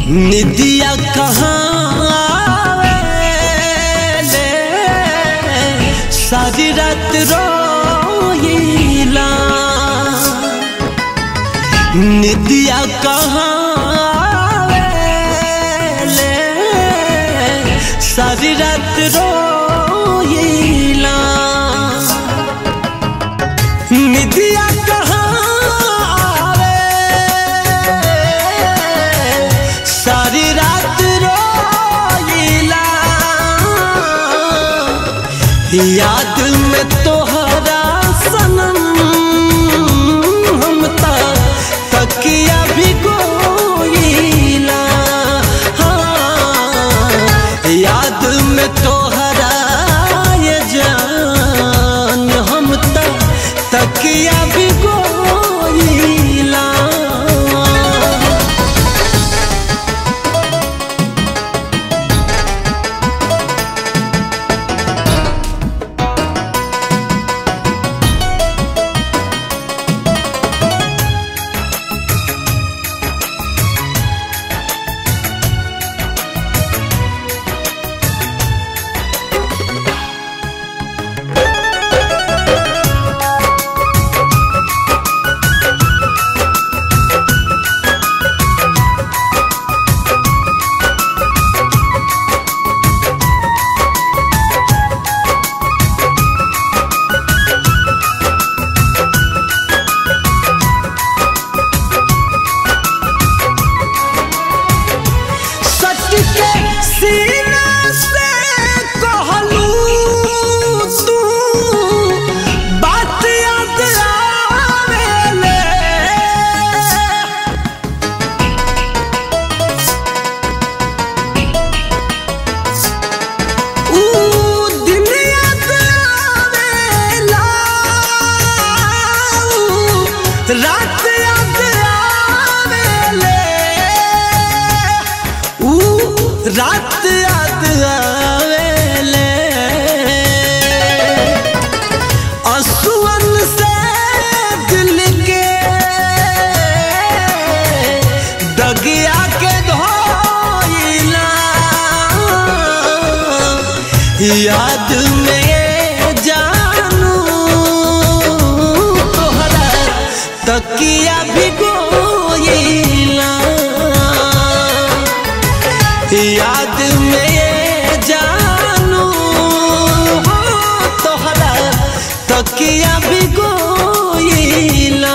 निदिया कहाँ आवेले सारी रात रोइला निदिया कहाँ आवेले सारी रात रोइला निदिया कहाँ आवे सारी रात रोइला याद में तोहरा सनम हम ता तकिया भी गोइला हाँ, याद में तोहरा ये जान हम ता तकिया भी गोइला सट के सीना से कहलू तू बात याद आवेले ऊ दिन याद आवेला ऊ रात याद आवेले ऊ रात याद आवेले असुअन से दिल के दगिया के धोइला याद में जानू तोहरा तकिया भी गोइला याद में ये जानू हो तोहरा तकिया भी गोइला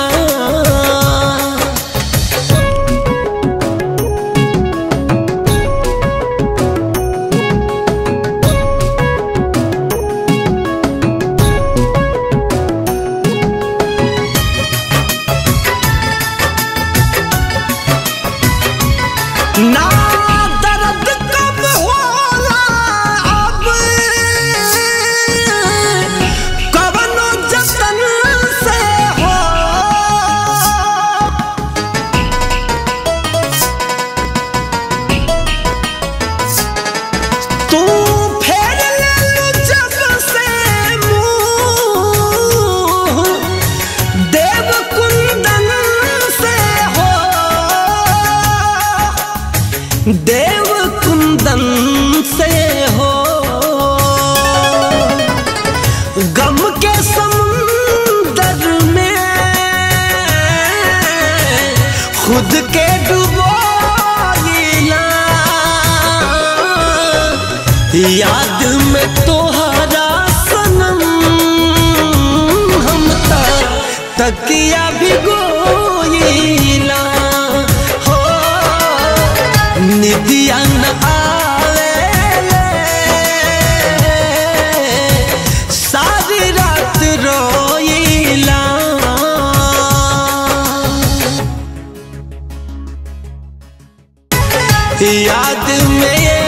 ना दर्द कब होला अब कवनो जतन से हो तू फेर ले लू जब से मुंह देव कुंदन से हो देव कुंदन से हो गम के समुंदर में खुद के डुबोइला याद में तोहरा सनम हम ता तकिया भी गोइला हो निदिया न आवेले सारी रात रोइला याद में ये